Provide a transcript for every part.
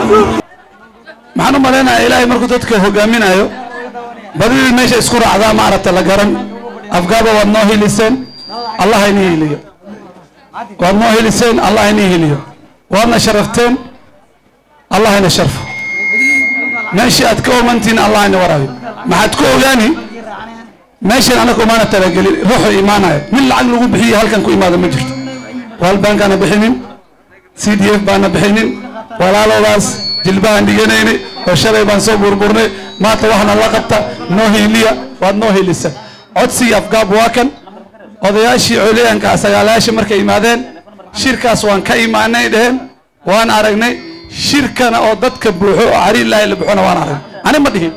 maxaan u malaynayaa ilaahay markuu dadka hogaaminayo badidii meesha isku raacdaa maaragta la garan afgaaba waad noo hiliseen allah inii hiliyo waad noo hiliseen allah inii hiliyo waadna sharafteen allah ina sharfo meeshii aad ka omantiin allah ina waraabiyo maxaad ku ogaani meeshan anaga umaana talagelin ruuxu imaanayo min lacag lagu bixiyo halkan ku imaada ma jirto waal baankaana bixinin c d f baana bixinin walaaloodaas jilbahan dhiganayni oo shalay baan soo burburnay maanta waxna la qabta noo hiiliya waad noo hiilisa codsigii afgaab waa kan odayaashii coliyanka sagaalayaasha markay imaadeen shirkaas waan ka imaanay dheheen waan aragnay shirkana oo dadka buuxo oo cari ilaahay la buuxona waan aragnay ani ma dhihin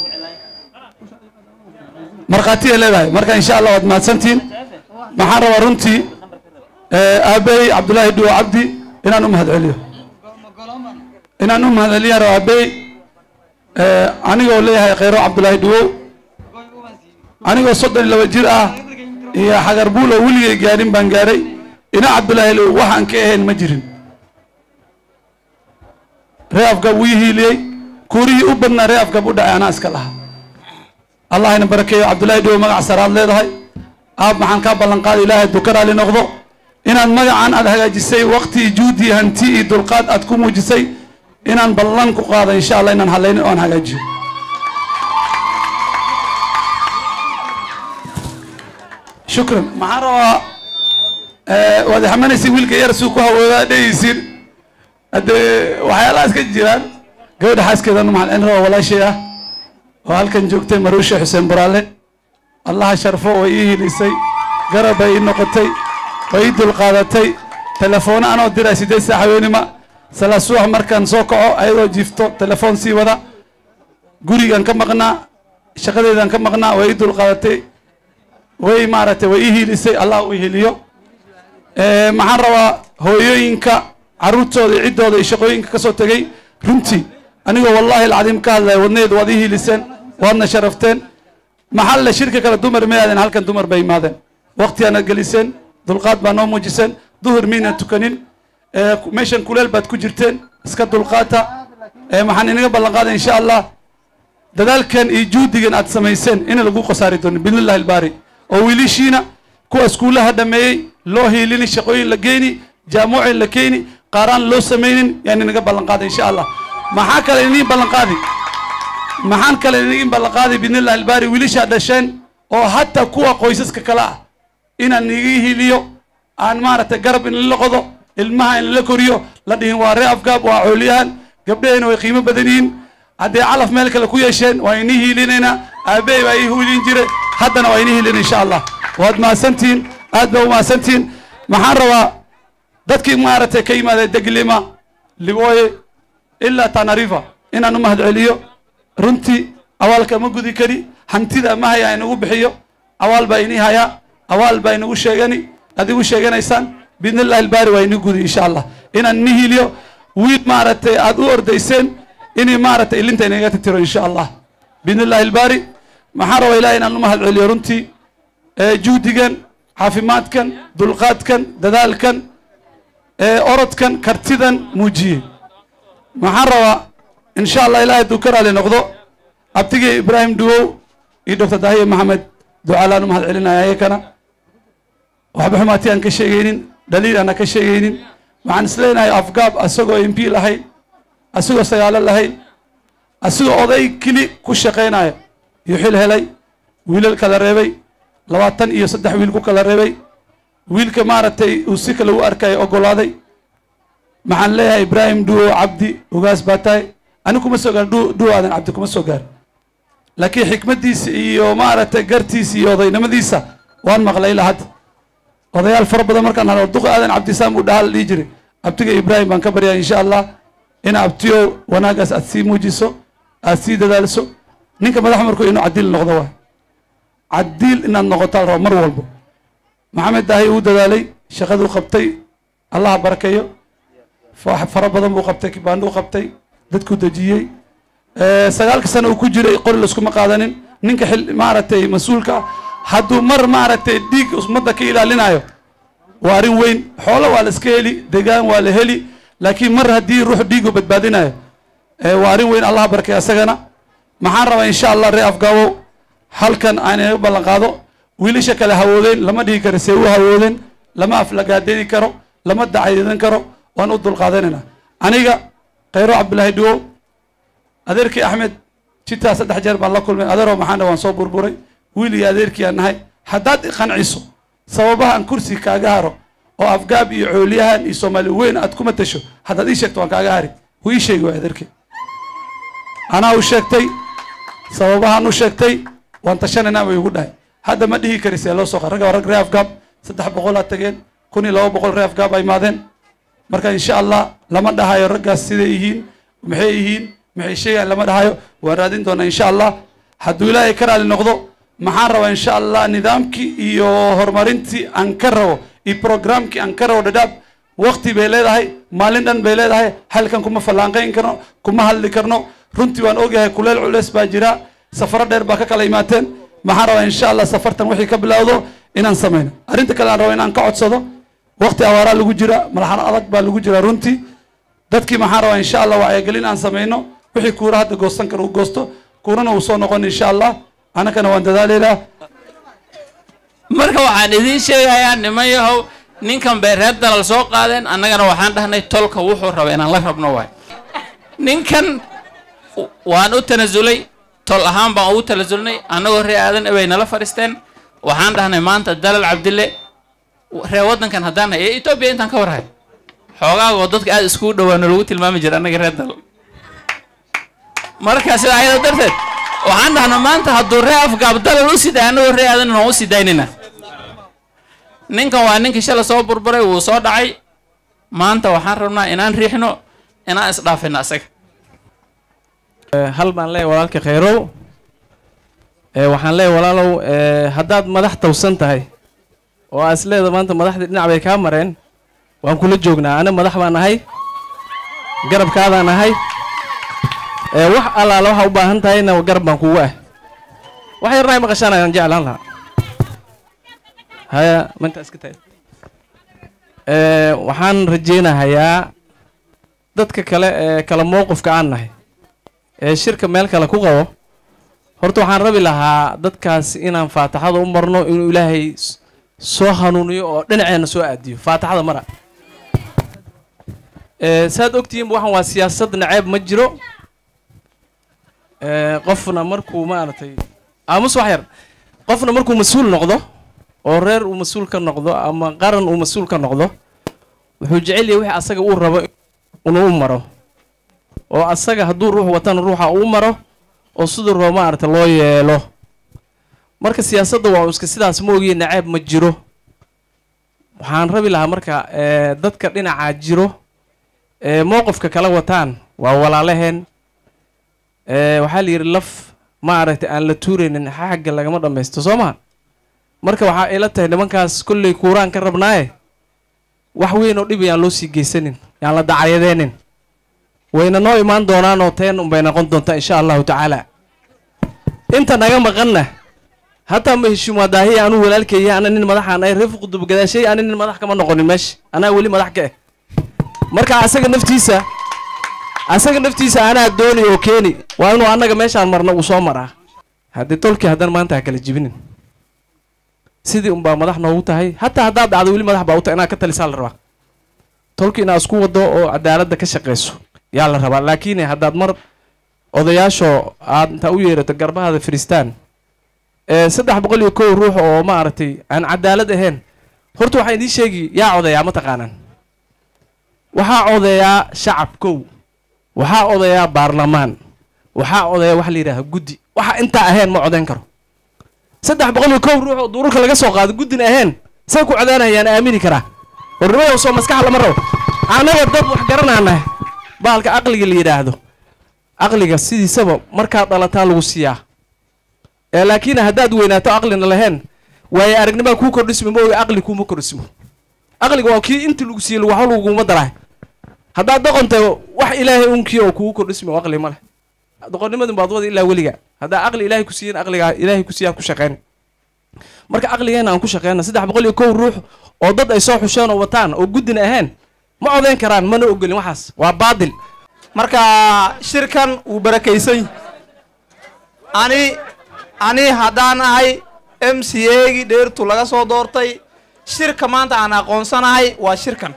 markhaatiyay leedahay marka insha allah waad mahadsantihiin maxaan rabaa runtii aabey cabdullaahi dhuwo cabdi inaan u mahad celiyo inaan u mahad celiyaan raba aabey anigoo leeyahay khayro cabdullaahi dhuwow anigoo soddon iyo laba jir ah iyo xagar buulo weligay gaadhin baan gaadhay ina cabdullaahi low waxaan ka ahayn ma jirin ree afgab wii hiiliyey kuurihii u badnaa ree afgab u dhacay anaa iska lahaa allah ina barakeeyo cabdullaahi dhowo magac saraad leedahay aab maxaan kaa ballanqaada ilaahay dukaraali noqdo inaad magacan aad hagaajisay waqti juudi hanti iyo dulqaad aad ku muujisay inaan ballan ku qaado insha allah inaan hadlaynin oo aan hagaajiyo shukran maxaan rabaa waad xamanaysa wiilka yar suu ku hawoodaa dhehaysiin haddee waxyaalahaas ka jiraan gabadha xaaskeedanu maxaan celin rabaa walaashay ah oo halkan joogtay maruusha xuseen buraale allaha sharfo way ii hilisay garab bay ii noqotay way ii dulqaadatay telefoona anoo diray siddeed saax haweenima salaa subax markaan soo kaco ayadoo jiifto telefoon sii wada gurigan ka maqnaa shaqadeedan ka maqnaa way ii dulqaadatay way maaragtay way ii hiilisay allah u hiliyo maxaan rabaa hooyooyinka carruurtooda iyo ciddooda iyo shaqooyinka ka soo tegey runtii anigoo wallaahi alcadiim ka hadlaya wadnaheed waad ii hiiliseen waadna sharafteen maxalle shirka kale dumar ma aadeen halkan dumar bay imaadeen waqtigaana geliseen dulqaad baa noo muujiseen duhur miina tukanin meeshan kuleel baad ku jirteen iska dulqaata maxaan inaga ballan qaaday insha allah dadaalkan iyo juhdigan aad samayseen in lagu khasaari doonin biidnillahi albaari oo wiilishiina kuwa iskuullaha dhameeyey loo hiilini shaqooyin la geeni jaamuucin la keeni qaaraan loo samaynin yaan inaga ballan qaaday insha allah maxaa kale iniin ballan qaadi maxaan kale iniin ballan qaaday biidnillahi albaari wiilishaa dhasheen oo hataa kuwa qoysaska kale ah inaan iga hiliyo aan maaragtay garab in la qodo ilmaha in la koriyo la dhihin waa ree afgaab waa cooliyahan gabdhahayna way qiimo badan yihiin hadday calaf meel kale ku yeesheen waa inii hiilinaynaa aabbahay baa ii hiilin jiray haddana waa inii hiilin insha allah waad mahadsantihiin aad baa u mahadsantihiin maxaan rabaa dadkii maaragtay ka yimaada deglima libooye ilaa tanarifa inaan u mahad celiyo runtii awaalka ma gudi kari hantida ma haya inagu bixiyo awaal baa inii hayaa awaal baa inagu sheegani aad igu sheeganaysaan biidni illahi albaari waa inii gudi insha allah inaan ini hiliyo wiil maaragtay aad u ordayseen inay maaragtay ilinta inaga titiro insha allah biidni illahi albaari maxaan rabaa ilahay inaan u mahad celiyo runtii juhdigan caafimaadkan dulqaadkan dadaalkan orodkan kartidan muujiyey maxaan rabaa insha allah ilahay hadduu ka raali noqdo abtigii ibraahim duwow iyo doctor dahiye maxamed ducaalaan u mahad celinaya ayakana waxba xumaati aan ka sheegaynin dhaliil aana ka sheegaynin waxaan isleenahay afgaab asagoo m p lahayn asagoo sagaalo lahayn asagoo oday keli ku shaqaynaya iyo xil helay wiilal kala reebay labaatan iyo saddex wiil ku kala reebay wiilka maaragtay uu si kale u arkaya ogolaaday maxaan leeyahay ibraahim duwo cabdi ugaas baa tahay ani kuma soo gaar duwo aadan cabdi kuma soo gaar laakiin xikmaddiisa iyo maaragtay gartiisa iyo odaynimadiisa waan maqlay ilaa hadda odayaal fara badan markaan halo duqa aadan cabdisaam uu dhahaa la dhihi jiray abtiga ibraahim baan ka baryaa insha allah in abtiyo wanaagaas aad sii muujiso aad sii dadaalso ninka madax markuu inuu cadiil noqdo waay cadiil inaad noqotaa la rabo mar walbo maxamed daahi uu dadaalay shaqaduu qabtay allaha barakeeyo fara badan buu qabtay kibaanduu qabtay dadkuu dejiyey sagaalka sano uu ku jiray qori laskuma qaadanin ninka xil maaragtay mas-uulka ah hadduu mar maaragtay dhiig ummadda ka ilaalinayo waa arrin weyn xoolo waa la iska heli degaan waa la heli laakiin mar haddii ruux dhiigu badbaadinayo waa arrin weyn allah barkay asagana maxaan rabaa insha allah ree afgaabow halkan aan inaga ballan qaado wiilasha kale hawoodeen lama dhihi karo see u hawoodeen lama aflagaadeeni karo lama dacaydan karo waan u dulqaadanayna aniga khayro cabdillaahi dhuwow adeerkii axmed jitaa saddex jeer baan la kulmay adeeroo maxaan waan soo burburay wiil iyo adeerkii aan nahay haddaad iqanciso sababaha aan kursi kaaga haro oo afgaab iyo cooliyahan iyo soomaali weyn aad kuma tasho haddaad ii sheegto waan kaaga hari wuu ii sheegi waay adeerkii anaa u sheegtay sababahaan u sheegtay waan tashanaynaa bay igu dhahay hadda ma dhihi kari see loo soo qa ragga waa rag ree afgaab saddex boqol aad tageen kun iyo laba boqol ree afgaab ay imaadeen marka insha allah lama dhahayo raggaas siday yihiin maxay yihiin maxay sheegaan lama dhahayo waan raadin doonaa insha allah hadduu ilaahay ka raali noqdo maxaan rabaa insha allah nidaamkii iyo horumarintii aan ka rabo iyo programkii aan ka rabo dhadhaab wakti bay leedahay maalin dhan bay leedahay halkan kuma fallaanqayn karno kuma hadli karno runtii waan ogyahay kuleel culeys baa jira safaro dheer baa ka kala imaateen maxaan rabaa insha allah safartan wixii ka bilowdo inaan samayno arrinta kale aan rabo inaan ka codsado wakti awaaraa lagu jira malaxan adag baa lagu jira runtii dadkii maxaan rabaa insha allah wacyigelin aan samayno wixii kuura hadda goostan kara uu goosto kuurana uu soo noqon insha allah annagana waan dadaalaynaa marka waxaan idiin sheegayaa niman yahow ninkan bay reer dalal soo qaadeen annagana waxaan dhahnay tolka wuxuu raba inaan la rabno waay ninkan waan u tanasulay tol ahaan baan ugu tanasulnay annagoo ree aadan bay nala fadhiisteen waxaan dhahnay maanta dalal cabdille ree waddankan haddaan hay ee etoobiya intaan ka warhay xoogaagoo dadka aada iskugu dhawaano lagu tilmaami jira annaga reer dalal marka sida ayada darteed waxaan dhahnay maanta hadduu ree afgaab dalal u siday annagoo ree aadan waan u sii daynayna ninkan waa ninkii shala soo burburay wuu soo dhacay maanta waxaan rabnaa inaan riixno inaan isdhaafino asaga hal baan leeyahy walaalka khayrow waxaan leeyahy walaalow haddaad madax tawsan tahay oo aa is leeda maanta madaxdii dhinac bay kaa mareen waan kula joognaa ana madax baan ahay garabkaadaan ahay wax allaala waxaa u baahan tahayna garab baan kugu ah wax yarna ay maqashaan ayaan jeclaan lahaa haya manta iska tahay waxaan rajeynahayaa dadka kale ee kala mowqifka aan nahay ee shirka meel kale ku qabo horta waxaan rabi lahaa dadkaas inaan faataxada u marno inuu ilaahay soo hanuuniyo oo dhinaceena soo aadiyo faataxada mara saad ogtihiinba waxaan waa siyaasad naceeb ma jiro qofna markuu maaragtay aamus wax yar qofna markuu mas-uul noqdo oo reer uu mas-uul ka noqdo ama qaran uu mas-uul ka noqdo wuxuu jecel yahay wixii asaga uu rabo inuu u maro oo asaga hadduu ruux watana ruuxa uu maro oo siduu rabo maaragta loo yeelo marka siyaasadda waa iska sidaas ma ogiye naceeb ma jiro waxaan rabi lahaa marka dadka dhinacaa jiro ee mowqifka kala wataan waa walaalaheen waxaa la yidhi laf maaragtay aan la tuuraynin xagga lagama dhammaysto soo maha marka waxaa ila tahay nimankaas kolley kuuraan ka rabnaaye wax weyn oo dhib yaan loo sii geysanin yaan la dacaryadeenin wayna noo imaan doonaanoo teen unbay noqon doontaa insha allahu tacaala inta naga maqanna hataa ma heshiimaa daahiya anuu walaalkeeya ana nin madaxaan ay reer fuqudub gadaashay ana nin madax kama noqonin meesha anaa weli madax ka ah marka asaga naftiisa asaga naftiisa anaa dooni oo keeni waa inuu annaga meeshaan marna uu soo maraa haddii tolkii haddana maanta ha kala jibinin sidii unbaa madax noogu tahay hataa haddaad dhacdo weli madax baa u tahay inaad ka talisaa la rabaa tolki inaad isku wado oo cadaaladda ka shaqayso yaa la rabaa laakiin haddaad mar odayaashoo aad intaa u yeerato garbahaada firistaan ee saddex boqol iyo kow ruux oo maaragtay aan cadaalad ahayn horta waxaa idiin sheegi yaa codeeyaa ma taqaanaan waxaa codeeyaa shacab kow waxaa odayaa baarlamaan waxaa odayaa waxa la yidhaha guddi waxa intaa ahayn ma codeyn karo saddex boqol iyo kow ruux oo duurarka laga soo qaado guddina ahayn say ku codeynayaan aamini karaa warnimayow soo maskax lama rabo annaga dad wax garanaanahay baalka aqliga la yidhaahdo aqliga sidiisaba markaad dhalataa lagu siiyaa ee laakiin haddaad weynaato aqlina lahayn waaye aragnimaa kuu kordhismo ma oga aqli kuuma kordhismo aqliga waa kii inti lagu siiyey waxba laguma daraay haddaad doqonta wax ilaahay unkii oo kugu kordhismo aqli ma leh doqonnimadun baad wada ilaa weliga haddaa aqli ilaahay ku siiyen aqligaa ilaahay ku siiyaa ku shaqeyn marka aqligeena aan ku shaqeyna saddex boqol iyo kow ruux oo dad ay soo xusheen oo wataan oo guddina ahayn ma codeyn karaan mana ogolin waxaas waa baadil marka shirkan wuu barakaysan yahay ani ani haddaan ahay m c a gii dheertu laga soo doortay shirka maanta aan aqoonsanahay waa shirkan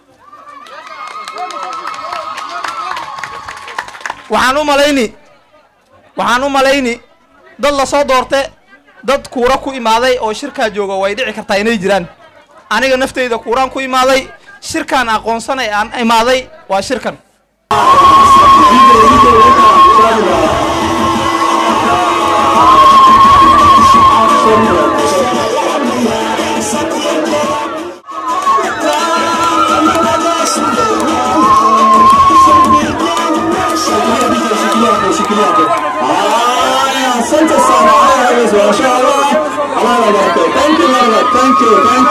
waxaan u malayni waxaan u malayni dad lasoo doorte dad kuura ku imaaday oo shirkaa jooga way dhici kartaa inay jiraan aniga nafteyda kuuraan ku imaaday shirkaan aqoonsanay aan imaaday waa shirkan Asante sana. Haya, mashallah. Allah yabariki. Thank you very much. Thank you. Thank you.